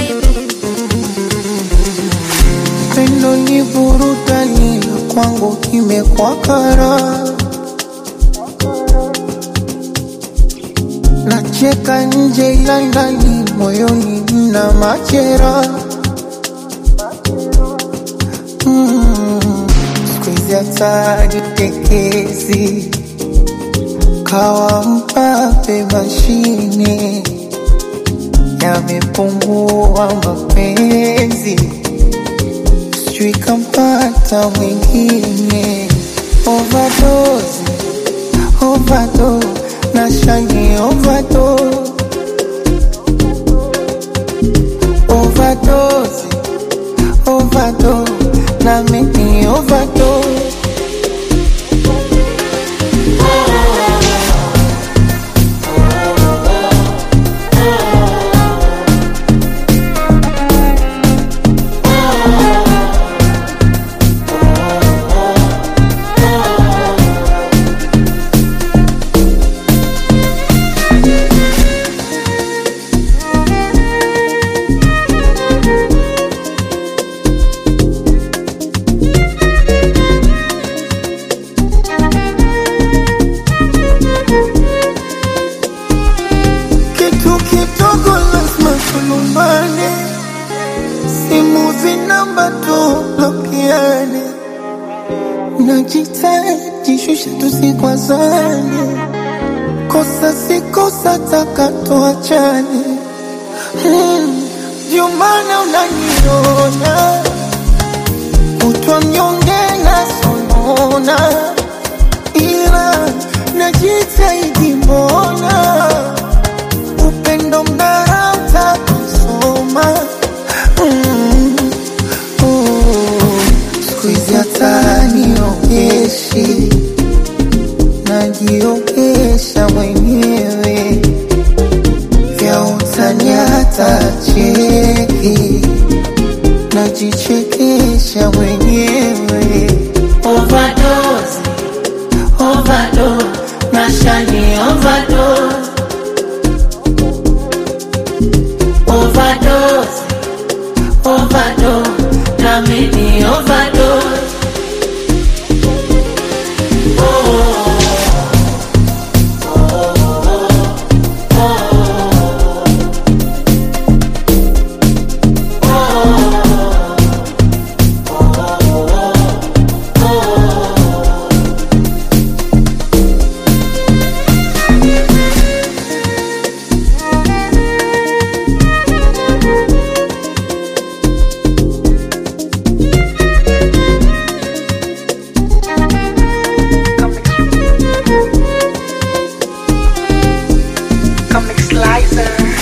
Pendo ni burudani na kwangu imekuwa kara. Nacheka nje ila ndani moyoni mna machera. Mm, siku hizi hata jitekezi kawa mpape mashine yamepungua mapenzi sijui kampata mwingine overdose, overdose, na shani overdose, overdose, overdose, na mimi overdose. Kitu kidogo lazima tulumbane, simu zinamba tublokiane, najitahidi shusha tusikwazane, kosa si kosa, taka tuachane. Hmm, Ndio maana unaniona kutwa mnyonge na sonona, ila najitahidi mbona upendo mnarauta kusoma mm. oh. siku hizi hata niogeshi najiogesha mwenyewe vya utani hata cheki najichekesha mwenyewe overdose, overdose, nashani overdose overdose, overdose, na mimi overdose. Comic Slicer.